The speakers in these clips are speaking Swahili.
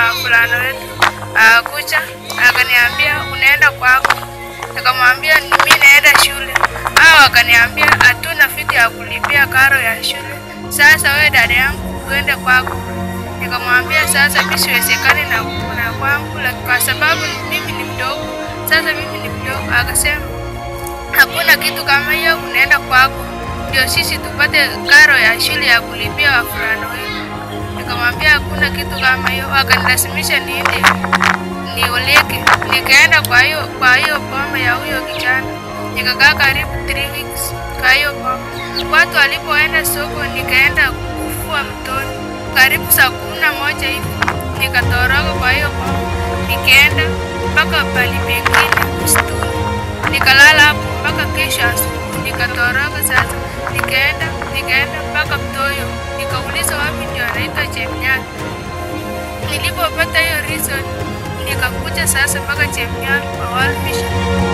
fulana wetu akakuja akaniambia unaenda kwako, nikamwambia mimi naenda shule. Hao wakaniambia hatuna fiti ya kulipia karo ya shule, sasa wewe dada yangu uende kwako. Nikamwambia sasa mimi siwezekani na na kwangu la- kwa sababu mimi ni mdogo. Sasa mimi ni mdogo, akasema hakuna kitu kama hiyo, unaenda kwako ndio sisi tupate karo ya shule ya kulipia wavulana wetu. Nikamwambia hakuna kitu kama hiyo, akanilazimisha niende nioleke. Nikaenda kwa hiyo kwa hiyo boma ya huyo kijana, nikakaa karibu 3 weeks kwa hiyo boma. Watu walipoenda soko, nikaenda kufua mtoni karibu saa kumi na moja hivi, nikatoroka kwa hiyo boma, nikaenda mpaka pali pengine msituni, nikalala hapo mpaka kesho asubuhi, nikatoroka sasa, nikaenda nikaenda mpaka Mtoyo, nikauliza wapi ndio anaitwa Chemnyani. Nilipopata hiyo reason nikakuja sasa mpaka Chemnyani kwa World Vision.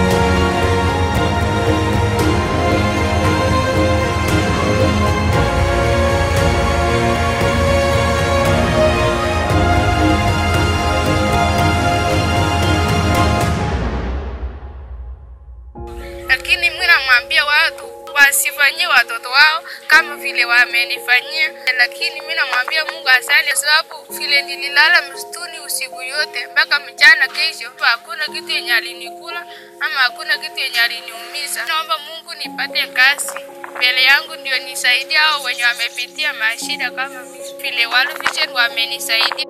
lakini mimi namwambia watu wasifanyie watoto wao kama vile wamenifanyia, lakini mimi namwambia Mungu asante, sababu vile nililala msituni usiku yote mpaka mchana kesho, hakuna kitu yenye alinikula ama hakuna kitu yenye aliniumiza. Naomba Mungu nipate kazi mbele yangu ndio nisaidie hao wenye wamepitia mashida kama mimi, vile World Vision wamenisaidia.